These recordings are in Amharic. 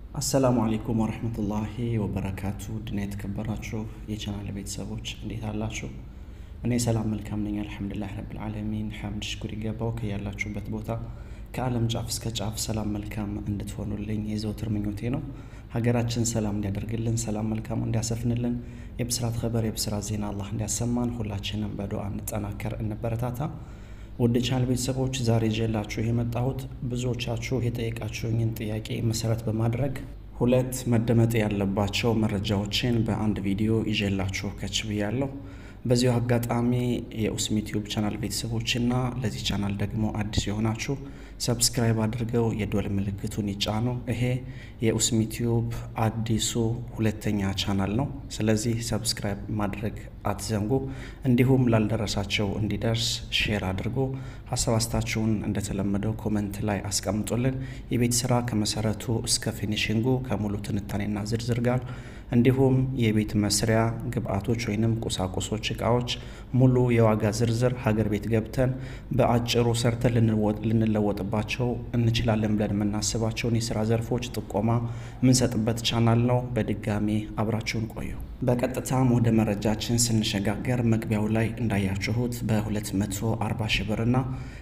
አሰላሙ አሌይኩም ወረህመቱላሂ ወበረካቱ ድና የተከበራችሁ የቻናል ቤተሰቦች እንዴት አላችሁ? እኔ ሰላም መልካም ነኝ፣ አልሐምዱሊላህ ረብል ዓለሚን። ሐምድ ሽኩር ይገባው ከያላችሁበት ቦታ ከዓለም ጫፍ እስከ ጫፍ ሰላም መልካም እንድትሆኑልኝ የዘውትር ምኞቴ ነው። ሀገራችን ሰላም እንዲያደርግልን፣ ሰላም መልካሙ እንዲያሰፍንልን፣ የብስራት ኸበር የብስራት ዜና አላህ እንዲያሰማን ሁላችንም በዱዓ እንጠናከር፣ እንበረታታ። ውድ ቻናል ቤተሰቦች ዛሬ ይዤላችሁ የመጣሁት ብዙዎቻችሁ የጠየቃችሁኝን ጥያቄ መሰረት በማድረግ ሁለት መደመጥ ያለባቸው መረጃዎችን በአንድ ቪዲዮ ይዤላችሁ ከች ብያለሁ። በዚሁ አጋጣሚ የኡስሚ ቲዩብ ቻናል ቤተሰቦችና ለዚህ ቻናል ደግሞ አዲስ የሆናችሁ ሰብስክራይብ አድርገው የዶል ምልክቱን ይጫኑ። ይሄ የኡስሚ ቲዩብ አዲሱ ሁለተኛ ቻናል ነው። ስለዚህ ሰብስክራይብ ማድረግ አትዘንጉ። እንዲሁም ላልደረሳቸው እንዲደርስ ሼር አድርጎ ሀሳብ አስታችሁን እንደተለመደው ኮመንት ላይ አስቀምጡልን። የቤት ስራ ከመሰረቱ እስከ ፊኒሽንጉ ከሙሉ ትንታኔና ዝርዝር ጋር እንዲሁም የቤት መስሪያ ግብአቶች ወይንም ቁሳቁሶች፣ እቃዎች ሙሉ የዋጋ ዝርዝር ሀገር ቤት ገብተን በአጭሩ ሰርተን ልንለወጥባቸው እንችላለን ብለን የምናስባቸውን የስራ ዘርፎች ጥቆማ የምንሰጥበት ቻናል ነው። በድጋሚ አብራችሁን ቆዩ። በቀጥታም ወደ መረጃችን ስንሸጋገር መግቢያው ላይ እንዳያችሁት በ240 ሺ ብር እና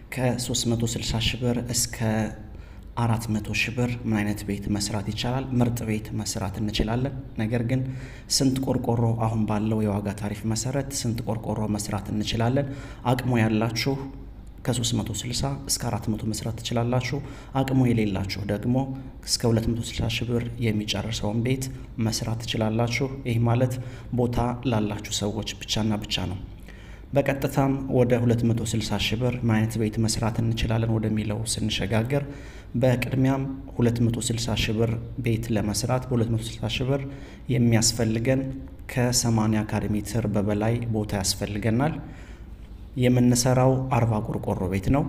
ከ360 ሺ ብር እስከ አራት መቶ ሺህ ብር ምን አይነት ቤት መስራት ይቻላል? ምርጥ ቤት መስራት እንችላለን። ነገር ግን ስንት ቆርቆሮ አሁን ባለው የዋጋ ታሪፍ መሰረት ስንት ቆርቆሮ መስራት እንችላለን? አቅሙ ያላችሁ ከ360 እስከ 400 መስራት ትችላላችሁ። አቅሙ የሌላችሁ ደግሞ እስከ 260 ሺህ ብር የሚጨርሰውን ቤት መስራት ትችላላችሁ። ይህ ማለት ቦታ ላላችሁ ሰዎች ብቻና ብቻ ነው። በቀጥታም ወደ 260 ሺህ ብር ምን አይነት ቤት መስራት እንችላለን ወደሚለው ስንሸጋገር በቅድሚያም 260 ሺህ ብር ቤት ለመስራት በ260 ሺህ ብር የሚያስፈልገን ከ80 ካሬ ሜትር በበላይ ቦታ ያስፈልገናል። የምንሰራው አርባ ቆርቆሮ ቤት ነው።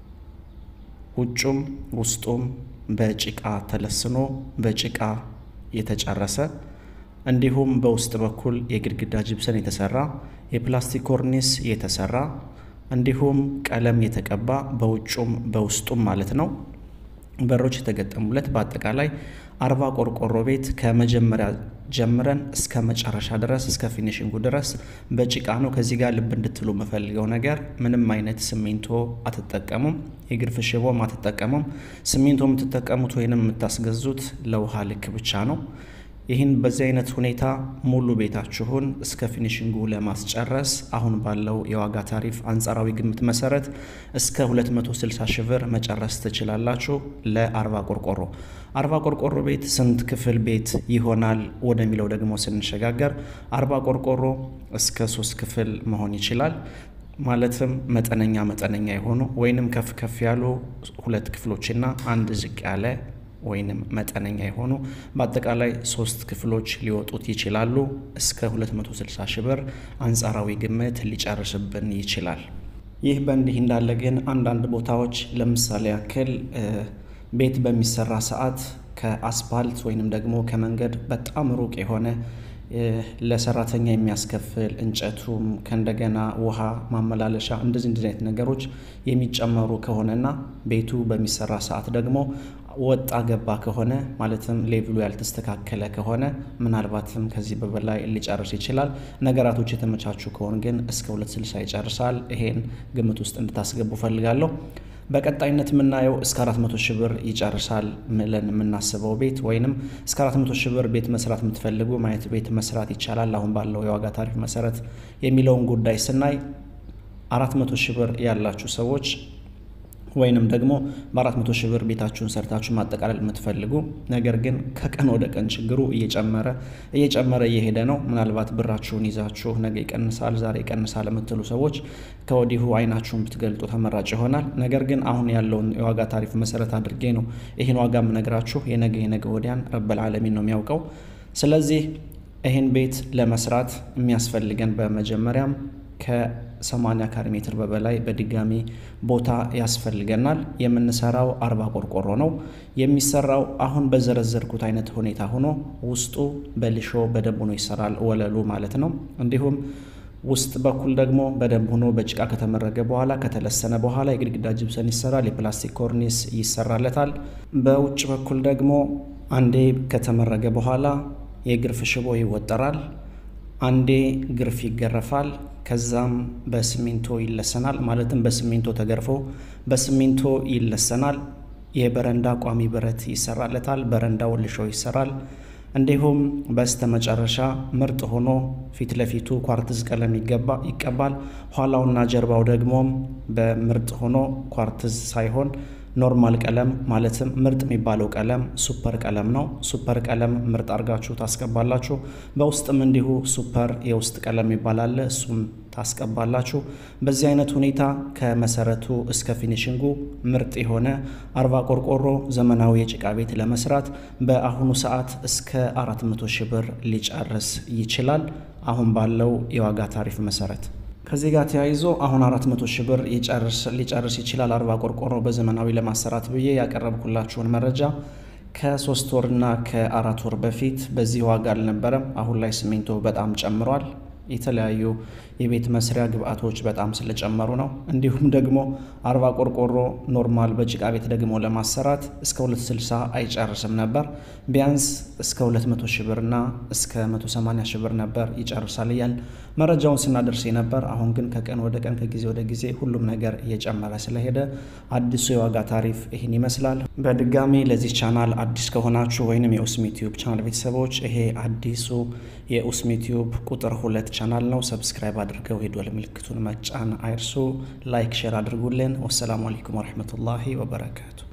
ውጩም ውስጡም በጭቃ ተለስኖ በጭቃ የተጨረሰ እንዲሁም በውስጥ በኩል የግድግዳ ጅብሰን የተሰራ የፕላስቲክ ኮርኒስ የተሰራ እንዲሁም ቀለም የተቀባ በውጩም በውስጡም ማለት ነው በሮች የተገጠሙለት በአጠቃላይ አርባ ቆርቆሮ ቤት ከመጀመሪያ ጀምረን እስከ መጨረሻ ድረስ እስከ ፊኒሽንጉ ድረስ በጭቃ ነው። ከዚህ ጋር ልብ እንድትሉ የምፈልገው ነገር ምንም አይነት ሲሚንቶ አትጠቀሙም፣ የግርፍ ሽቦም አትጠቀሙም። ሲሚንቶ የምትጠቀሙት ወይንም የምታስገዙት ለውሃ ልክ ብቻ ነው። ይህን በዚህ አይነት ሁኔታ ሙሉ ቤታችሁን እስከ ፊኒሽንጉ ለማስጨረስ አሁን ባለው የዋጋ ታሪፍ አንጻራዊ ግምት መሰረት እስከ 260 ሺህ ብር መጨረስ ትችላላችሁ። ለአርባ ቆርቆሮ አርባ ቆርቆሮ ቤት ስንት ክፍል ቤት ይሆናል ወደሚለው ደግሞ ስንሸጋገር አርባ ቆርቆሮ እስከ ሶስት ክፍል መሆን ይችላል። ማለትም መጠነኛ መጠነኛ የሆኑ ወይንም ከፍ ከፍ ያሉ ሁለት ክፍሎችና አንድ ዝቅ ያለ ወይንም መጠነኛ የሆኑ በአጠቃላይ ሶስት ክፍሎች ሊወጡት ይችላሉ። እስከ 260 ሺህ ብር አንጻራዊ ግምት ሊጨርስብን ይችላል። ይህ በእንዲህ እንዳለ ግን አንዳንድ ቦታዎች ለምሳሌ ያክል ቤት በሚሰራ ሰዓት ከአስፓልት ወይንም ደግሞ ከመንገድ በጣም ሩቅ የሆነ ለሰራተኛ የሚያስከፍል እንጨቱም ከእንደገና ውሃ ማመላለሻ እንደዚህ እንደዚህ አይነት ነገሮች የሚጨመሩ ከሆነና ቤቱ በሚሰራ ሰዓት ደግሞ ወጣ ገባ ከሆነ ማለትም ሌቭሉ ያልተስተካከለ ከሆነ ምናልባትም ከዚህ በበላይ ሊጨርስ ይችላል። ነገራቶች የተመቻቹ ከሆኑ ግን እስከ 260 ይጨርሳል። ይሄን ግምት ውስጥ እንድታስገቡ ፈልጋለሁ። በቀጣይነት የምናየው እስከ 400 ሺህ ብር ይጨርሳል ምለን የምናስበው ቤት ወይንም እስከ 400 ሺህ ብር ቤት መስራት የምትፈልጉ ማየት ቤት መስራት ይቻላል አሁን ባለው የዋጋ ታሪፍ መሰረት የሚለውን ጉዳይ ስናይ 400 ሺህ ብር ያላችሁ ሰዎች ወይንም ደግሞ በ400 ሺህ ብር ቤታችሁን ሰርታችሁ ማጠቃለል የምትፈልጉ ነገር ግን ከቀን ወደ ቀን ችግሩ እየጨመረ እየጨመረ እየሄደ ነው። ምናልባት ብራችሁን ይዛችሁ ነገ ይቀንሳል፣ ዛሬ ይቀንሳል የምትሉ ሰዎች ከወዲሁ አይናችሁን ብትገልጡ ተመራጭ ይሆናል። ነገር ግን አሁን ያለውን የዋጋ ታሪፍ መሰረት አድርጌ ነው ይህን ዋጋ የምነግራችሁ። የነገ የነገ ወዲያን ረበል ዓለሚን ነው የሚያውቀው። ስለዚህ ይህን ቤት ለመስራት የሚያስፈልገን በመጀመሪያም ከ80 ካሬ ሜትር በበላይ በድጋሚ ቦታ ያስፈልገናል። የምንሰራው አርባ ቆርቆሮ ነው የሚሰራው። አሁን በዘረዘርኩት አይነት ሁኔታ ሆኖ ውስጡ በሊሾ በደንብ ሆኖ ይሰራል፣ ወለሉ ማለት ነው። እንዲሁም ውስጥ በኩል ደግሞ በደንብ ሆኖ በጭቃ ከተመረገ በኋላ ከተለሰነ በኋላ የግድግዳ ጅብሰን ይሰራል። የፕላስቲክ ኮርኒስ ይሰራለታል። በውጭ በኩል ደግሞ አንዴ ከተመረገ በኋላ የግርፍ ሽቦ ይወጠራል። አንዴ ግርፍ ይገረፋል። ከዛም በሲሚንቶ ይለሰናል። ማለትም በሲሚንቶ ተገርፎ በሲሚንቶ ይለሰናል። የበረንዳ ቋሚ ብረት ይሰራለታል። በረንዳው ልሾ ይሰራል። እንዲሁም በስተ መጨረሻ ምርጥ ሆኖ ፊት ለፊቱ ኳርትዝ ቀለም ይቀባል። ኋላውና ጀርባው ደግሞ በምርጥ ሆኖ ኳርትዝ ሳይሆን ኖርማል ቀለም ማለትም ምርጥ የሚባለው ቀለም ሱፐር ቀለም ነው። ሱፐር ቀለም ምርጥ አድርጋችሁ ታስቀባላችሁ። በውስጥም እንዲሁ ሱፐር የውስጥ ቀለም ይባላል። እሱም ታስቀባላችሁ። በዚህ አይነት ሁኔታ ከመሰረቱ እስከ ፊኒሽንጉ ምርጥ የሆነ አርባ ቆርቆሮ ዘመናዊ የጭቃ ቤት ለመስራት በአሁኑ ሰዓት እስከ አራት መቶ ሺህ ብር ሊጨርስ ይችላል። አሁን ባለው የዋጋ ታሪፍ መሰረት ከዚህ ጋር ተያይዞ አሁን አራት መቶ ሺህ ብር ሊጨርስ ይችላል አርባ ቆርቆሮ በዘመናዊ ለማሰራት ብዬ ያቀረብኩላችሁን መረጃ ከሶስት ወርና ከአራት ወር በፊት በዚህ ዋጋ አልነበረም። አሁን ላይ ሲሚንቶ በጣም ጨምሯል። የተለያዩ የቤት መስሪያ ግብአቶች በጣም ስለጨመሩ ነው። እንዲሁም ደግሞ አርባ ቆርቆሮ ኖርማል በጭቃ ቤት ደግሞ ለማሰራት እስከ 260 አይጨርስም ነበር። ቢያንስ እስከ 200 ሺህ ብርና እስከ 180 ሺህ ብር ነበር ይጨርሳል እያል መረጃውን ስናደርስ ነበር። አሁን ግን ከቀን ወደ ቀን ከጊዜ ወደ ጊዜ ሁሉም ነገር እየጨመረ ስለሄደ አዲሱ የዋጋ ታሪፍ ይህን ይመስላል። በድጋሚ ለዚህ ቻናል አዲስ ከሆናችሁ ወይንም የኡስሚ ቲዩብ ቻናል ቤተሰቦች ይሄ አዲሱ የኡስሚ ቲዩብ ቁጥር ሁለት ቻናል ነው። ሰብስክራይብ አድርገው የደወል ምልክቱን መጫን አይርሱ። ላይክ ሼር አድርጉልን። ወሰላሙ አለይኩም ወረህመቱላሂ ወበረካቱ